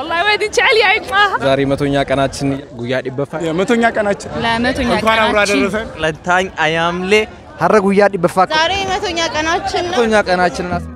والله وادي جعل يا عيد معها ዛሬ መቶኛ ቀናችን ጉያ ዲበፋ የመቶኛ ቀናችን ለመቶኛ እንኳን አብሮ አደረሰን። ለታኝ አያምሌ ሀረ ጉያ ዲበፋ ዛሬ መቶኛ ቀናችን ነው። መቶኛ ቀናችን ናት።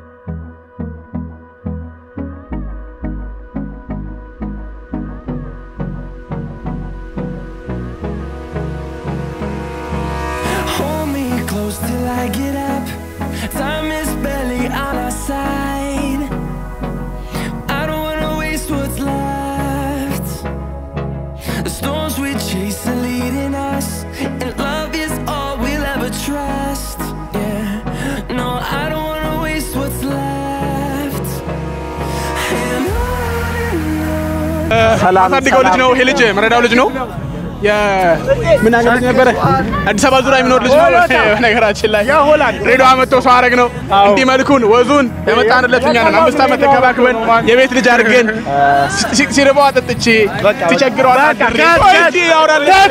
Hold me close till I get up. Time is barely on our side. I don't wanna waste what's left. The storms we chase are leading us, and love is all we'll ever trust. Yeah, no, I don't wanna waste what's left. And on and on. አሳድገው ልጅ ነው ይሄ ልጅ መረዳው ልጅ ነው። ምን ሀገር ልጅ ነበረ? አዲስ አበባ ዙሪያ የሚኖር ልጅ ነው። በነገራችን ላይ ሬዲዮ መጥቶ ሰው አረግ ነው እንዲህ መልኩን ወዙን የመጣንለት እኛ ነን። አምስት ዓመት ተከባክበን የቤት ልጅ አድርገን ሲ- ሲርበው አጠጥቼ ሲቸግረው አሳድሬ እንጂ ያወራለት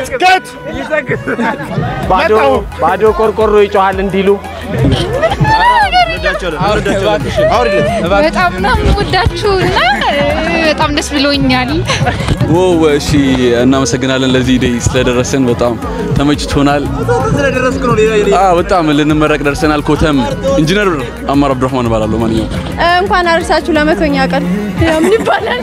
ባዶ ባዶ ቆርቆሮ ይጮሃል እንዲሉ በጣም ነው የምወዳችሁ እና በጣም ደስ ብሎኛል። ዎው እሺ፣ እናመሰግናለን ለዚህ ዴይ ስለደረሰን በጣም ተመችቶናል። አዎ በጣም ልንመረቅ ደርሰናል። ኮተም ኢንጂነር አማር አብዱራህማን እባላለሁ። ማንኛውም እንኳን አደረሳችሁ ለመቶኛ ቀን። ምን ይባላል?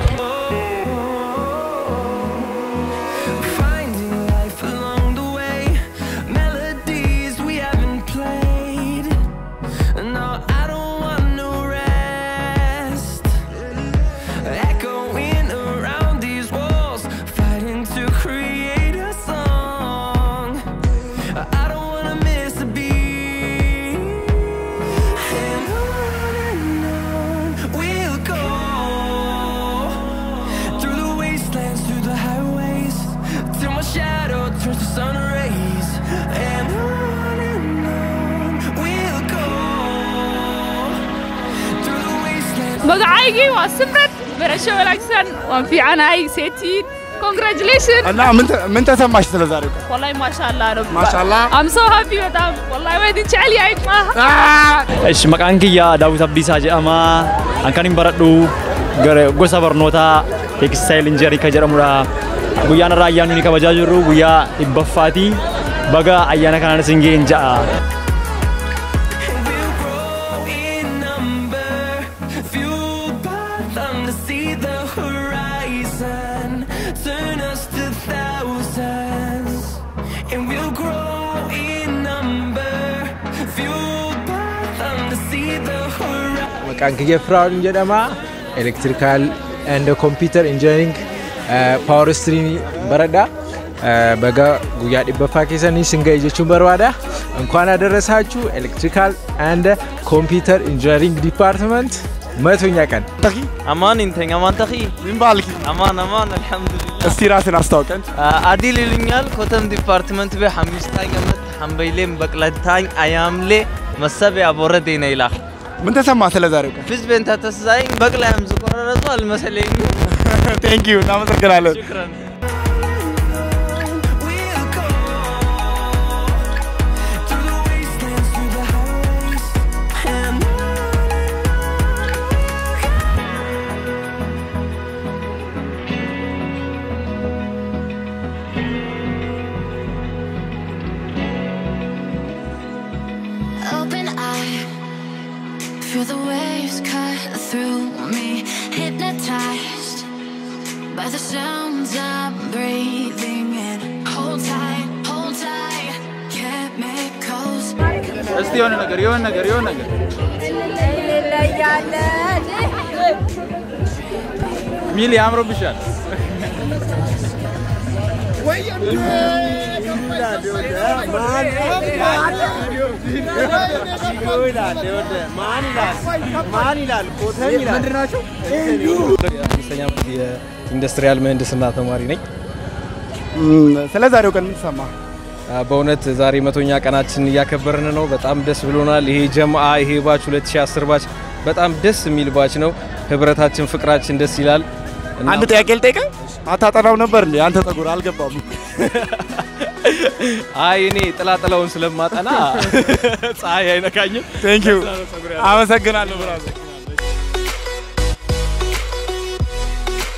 Finding life along the way, melodies we haven't played. No, I don't want no rest. Echoing around these walls, fighting to create a song. I don't wanna miss a beat. And on and on we'll go through the wastelands, through the highways, till my shadow turns to sun rays. And on and on we'll go through the wastelands. magacaygi waa simran barasho wanaagsan waan fiicanahay seetiin congratulation እና ምን ተ- ምን ተሰማሽ ስለ ዛሬው ቀን? والله ما شاء الله رب ማሻአላህ I'm so happy በጣም والله ወዲ جعل يا عيد معها Esh, maqaan kiyya Daawit Abdiisaa jedhama. An kan hin baradhu gara gosa barnootaa teekstaayil injinerii kan jedhamudha. Guyyaan irraa ayyaanni nuyi kabajaa jirru guyyaa dhibbaffaati. Baga ayyaana kanaan isin ga'een ja'a. And we'll grow in number, fueled by them to see the horizon, turn us to thousands. And we'll grow in number, fueled by them to see the horizon. maqaan kiyya firaa'ol jedhama elektirikaal and kompiitar injineering paawar istiriimii baradha baga guyyaa dhibbaffaa keessanii sin ga'e jechuun barbaada እንኳን አደረሳችሁ ኤሌክትሪካል አንድ ኮምፒውተር ኢንጂነሪንግ ዲፓርትመንት መቶኛ ቀን አማን እንተኝ አማን ተኺ ምን ባልክ? አማን አማን አልሐምዱሊላህ እስቲ ራስን አስታውቀን። አዲል ይልኛል ኮተም ዲፓርትመንት ቤ ሐሚስታኝ ገመት ሐምበይሌም በቅለታኝ አያምሌ መሰቢያ ቦረዴነ ይላል ምን ተሰማ ስለ ዛሬው ቀን? ፊዝ ቤንታ ተስዛይኝ በቅላይም ዝቆረረጡ አልመሰለኝ ቴንክ ዩ እናመሰግናለን። ሽክረን We'll go through the wastelands, through the highways, and Open eye, feel the waves cut through me. Hypnotized by the sounds I'm breathing in. Hold tight, hold tight, chemicals. እስቲ የሆነ ነገር የሆነ ነገር የሆነ ነገር ሚሊ አምሮብሻል። አምስተኛ ዓመት የኢንዱስትሪያል ምህንድስና ተማሪ ነኝ። ስለ ዛሬው ቀን ምን ተሰማ? በእውነት ዛሬ መቶኛ ቀናችን እያከበርን ነው። በጣም ደስ ብሎናል። ይሄ ጀምአ ይሄ ባች 2010 ባች በጣም ደስ የሚል ባች ነው። ህብረታችን፣ ፍቅራችን ደስ ይላል። እና አንድ ጥያቄ ልጠይቅህ። አታጠናው ነበር እንዴ? አንተ ጸጉር አልገባም። አይ እኔ ጥላጥላውን ስለማጠና ፀሐይ አይነካኝም። ቴንክ ዩ አመሰግናለሁ ብራዘር።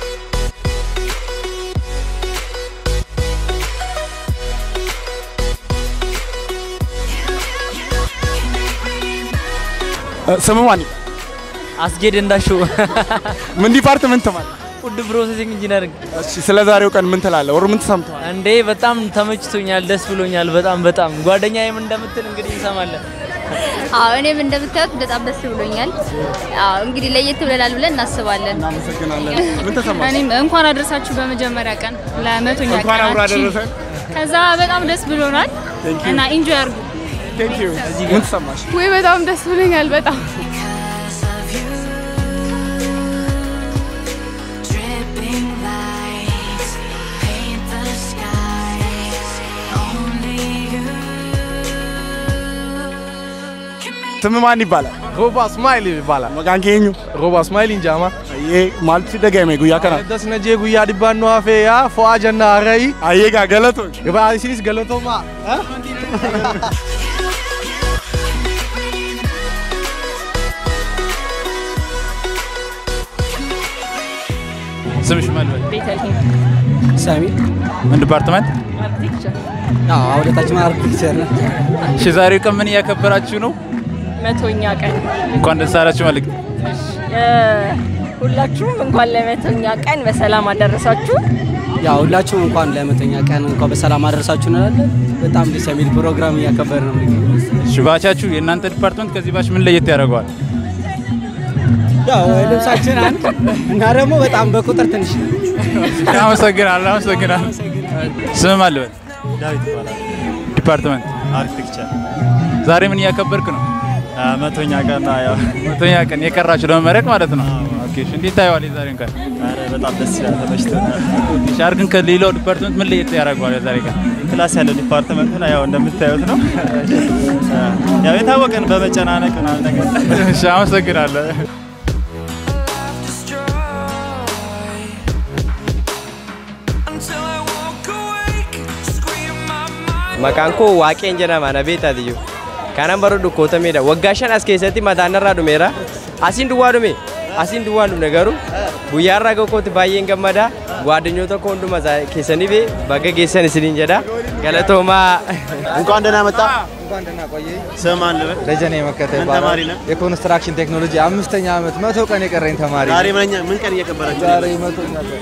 ስም ማን? አስጌድ እንዳሸው ምን ዲፓርትመንት ማለት? ፉድ ፕሮሰሲንግ ኢንጂነሪንግ። እሺ፣ ስለ ዛሬው ቀን ምን ትላለህ? ወር ምን ተሰምተዋል? እንዴ በጣም ተመችቶኛል፣ ደስ ብሎኛል። በጣም በጣም ጓደኛዬም እንደምትል እንግዲህ እንሰማለን። አዎ እኔም እንደምታዩት በጣም ደስ ብሎኛል። አዎ እንግዲህ ለየት ብለናል ብለን እናስባለን። እናመሰግናለን። ምን ተሰማሽ? እኔም እንኳን አደረሳችሁ በመጀመሪያ ቀን ለመቶኛ እንኳን አብሮ ቀናችን። አደረሰን። ከዛ በጣም ደስ ብሎናል Thank you. እና ኢንጆይ አድርጉ። ቴንክ ዩ። ምን ተሰማሽ? ወይ በጣም ደስ ብሎኛል በጣም Dripping lights paint the skies. Only you ስም ማን ይባላል? ሮባ ስማይል ይባላል። መቃን ኬኙ ሮባ ስማይል እንጃማ ይሄ ማለት ደጋሜ ጉያ ከና ደስነጄ ጉያ ዲባኖ አፌ ያ ፎአ ጀና ረይ አየጋ ገለቶ ግባ ሲስ ገለቶማ ስምሽ ማን ነው? ቤተልሔም ሳሚ ምን ዲፓርትመንት? አርክቴክቸር አዎ አውደታችን አርክቴክቸር ነው። እሺ ዛሬው ቀን ምን እያከበራችሁ ነው? መቶኛ ቀን እንኳን ደስ አላችሁ መልእክት እ፣ ሁላችሁም እንኳን ለመቶኛ ቀን በሰላም አደረሳችሁ። ያው ሁላችሁም እንኳን ለመቶኛ ቀን እንኳን በሰላም አደረሳችሁ እንላለን። በጣም ደስ የሚል ፕሮግራም እያከበር ነው የምንገኘው። እሺ ባቻችሁ የእናንተ ዲፓርትመንት ከዚህ ባች ምን ለየት ያደርገዋል? ያው ልብሳችን አንድ እና ደግሞ በጣም በቁጥር ትንሽ ነው። አመሰግናለሁ አመሰግናለሁ። ስም አለበት ዳዊት ይባላል። ዲፓርትመንት አርክቴክቸር ዛሬ ምን እያከበርክ ነው? መቶኛ ቀን ያው መቶኛ ቀን የቀራችሁ ለመመረቅ ማለት ነው። ኦኬ እሺ እንዴት ታየዋል የዛሬን ቀን? ኧረ በጣም ደስ ይላል፣ ተመችቶናል። እሺ አርግን ከሌላው ዲፓርትመንት ምን ለየት ያደርገዋል የዛሬ ቀን? ክላስ ያለው ዲፓርትመንት ነው ያው እንደምታዩት ነው። ያው የታወቀን በመጨናነቅ ምናምን ነገር እሺ አመሰግናለሁ። Until I walk awake, scream my mind. Maqaan koo Waaqeen jedhama na beektaatiyyuu. Kanan baradhu kootameedha. Waggaa shan as keessatti mataan irraa dhumeera. Asiin duwwaa dhume. Asiin duwwaa hin dhumne garuu guyyaa irraa gahuutti baay'een gammada. ጓደኞota koo hunduma keessaniif baga geessan isiniin jedha. Galatoomaa. እንኳን ደህና መጣ። እንኳን ደህና ቆየ። ስም ማን ልበል? ደጀኔ መከተ ምን ይባላል። ተማሪ ነህ? የኮንስትራክሽን ቴክኖሎጂ አምስተኛ ዓመት መቶ ቀን የቀረኝ ተማሪ ነኝ። ዛሬ ምንኛ ምን ቀን እየከበራችሁ ነው? ዛሬ መቶኛ ቀን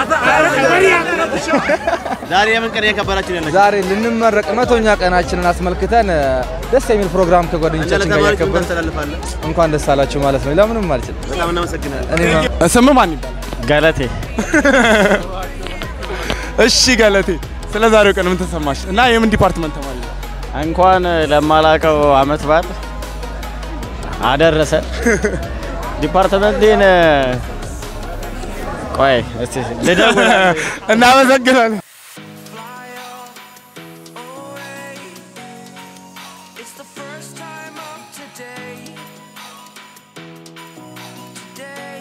ዛሬ የምን ቀን እየከበራችሁ ነው ያላችሁ? ዛሬ ልንመረቅ መቶኛ ቀናችንን አስመልክተን እ፣ ደስ የሚል ፕሮግራም ከጓደኞቻችን ጋር ለተማሪዎች ምን እያከበርን ታስተላልፋለህ? እንኳን ደስ አላችሁ ማለት ነው። ለምንም አልችልም። በጣም እናመሰግናለን። እኔ ስም ማን ይባላል? ገለቴ እሺ ገለቴ፣ ስለ ዛሬው ቀን ምን ተሰማሽ? እና የምን ዲፓርትመንት ተማሪ ነው? እንኳን ለማላቀው አመት በዓል አደረሰ። ዲፓርትመንቴን ቆይ እስቲ ልደውል። እናመሰግናለን። It's the first time of today. Today.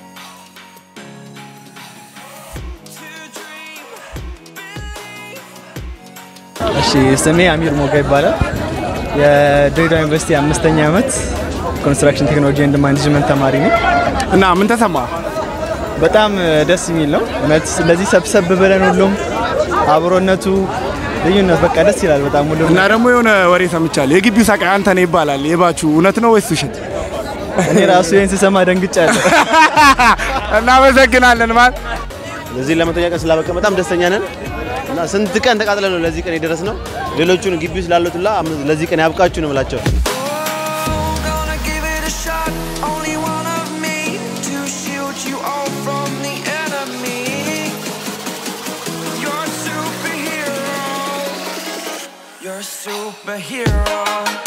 እሺ ስሜ አሚር ሞጋ ይባላል። የድሬዳዋ ዩኒቨርሲቲ አምስተኛ ዓመት ኮንስትራክሽን ቴክኖሎጂ ኤንድ ማኔጅመንት ተማሪ ነኝ። እና ምን ተሰማ? በጣም ደስ የሚል ነው እውነት። እንደዚህ ሰብሰብ ብለን ሁሉም አብሮነቱ ልዩነት በቃ ደስ ይላል በጣም ሁሉም እና ደግሞ የሆነ ወሬ ሰምቻለሁ። የግቢው ሳቃይ አንተ ነህ ይባላል። የባችሁ እውነት ነው ወይስ ውሸት? እኔ ራሱ ይህን ስሰማ ደንግጫለሁ። እናመሰግናለን ማለት ለዚህ ለመቶኛ ቀን ስላበቀ በጣም ደስተኛ ነን እና ስንት ቀን ተቃጥለን ነው ለዚህ ቀን የደረስ ነው። ሌሎቹን ግቢ ውስጥ ላሉት ሁላ አም- ለዚህ ቀን ያብቃችሁ ነው የምላቸው። Gonna give it a shot. Only one of me to shield you all from the enemy. You're a superhero. You're a superhero.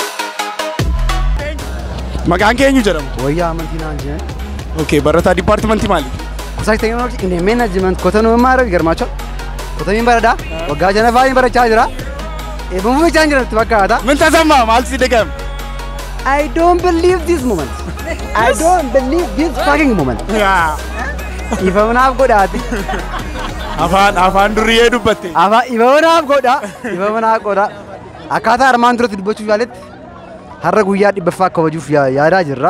maqaan keenyu jedhamu. Wayyaa amantiinaa injinar. Okay, barataa dipaartimentii maali? Kusaayii teekinooloojii inni meenajiment kotanuu maara garmaachoo. Kotamiin baradhaa waggaa janaffaa barachaa jira. Eebbifamu jechaa hin jiran fakkaata. Min tasammaa maaltu si dhagahame? I don't believe this moment. I don't believe this fucking moment. Ifamnaaf godhaati. Afaan afaan duriyyee dubbatte. Afaan ifamnaaf godha. Ifamnaaf godha. Akkaataa armaan duratti dubbachuuf yaaletti har'a guyyaa dhibbaffaa kabajuuf yaa- yaadaa jirra.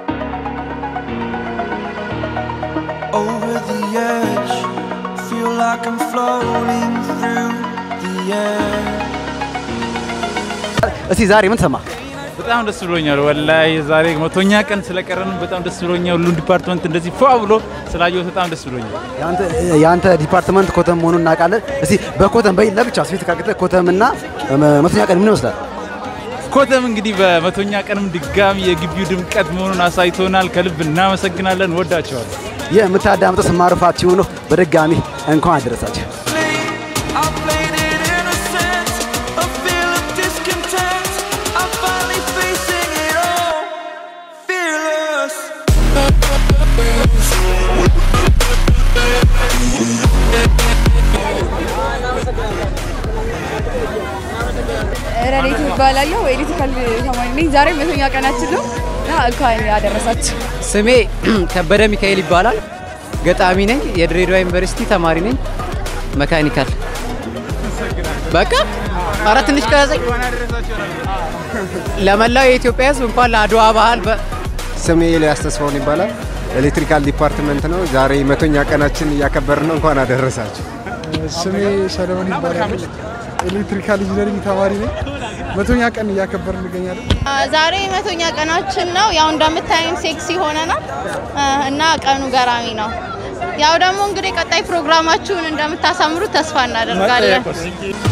Over the edge, feel like I'm floating through the air. እስቲ ዛሬ ምን ተሰማ? በጣም ደስ ብሎኛል። ወላሂ ዛሬ መቶኛ ቀን ስለቀረን በጣም ደስ ብሎኛል። ሁሉም ዲፓርትመንት እንደዚህ ፏ ብሎ ስላየሁት በጣም ደስ ብሎኛል። የአንተ ዲፓርትመንት ኮተም መሆኑን እናውቃለን። እስቲ በኮተም በይ ለብቻ ስፌት ካቅተ ኮተምና መቶኛ ቀን ምን ይመስላል? ኮተም እንግዲህ በመቶኛ ቀንም ድጋሚ የግቢው ድምቀት መሆኑን አሳይቶናል። ከልብ እናመሰግናለን። ወዳቸዋል። የምታዳምጠው ስማርፋ ቲዩብ ነው። በድጋሚ እንኳን አደረሳችሁ። I played it innocent, a feel of discontent. I'm finally facing it all, fearless. ረዴት ይባላለሁ። ኤሌክትሪካል ተማሪ ነኝ። ዛሬ መቶኛ ቀናችን ነው እና እንኳን አደረሳችሁ። ስሜ ከበደ ሚካኤል ይባላል። ገጣሚ ነኝ። የድሬዳዋ ዩኒቨርሲቲ ተማሪ ነኝ። መካኒካል በቃ ኧረ ትንሽ ከያዘኝ ለመላው የኢትዮጵያ ሕዝብ እንኳን ለአድዋ በዓል በ ስሜ ኤልያስ ተስፋውን ይባላል። ኤሌክትሪካል ዲፓርትመንት ነው። ዛሬ መቶኛ ቀናችን እያከበርን ነው። እንኳን አደረሳችሁ። ስሜ ሰለሞን ይባላል። ኤሌክትሪካል ኢንጂነሪንግ ተማሪ ነኝ። መቶኛ ቀን እያከበርን እንገኛለን። ዛሬ መቶኛ ቀናችን ነው። ያው እንደምታዩን ሴክሲ ሆነናል እና ቀኑ ገራሚ ነው። ያው ደግሞ እንግዲህ ቀጣይ ፕሮግራማችሁን እንደምታሳምሩ ተስፋ እናደርጋለን።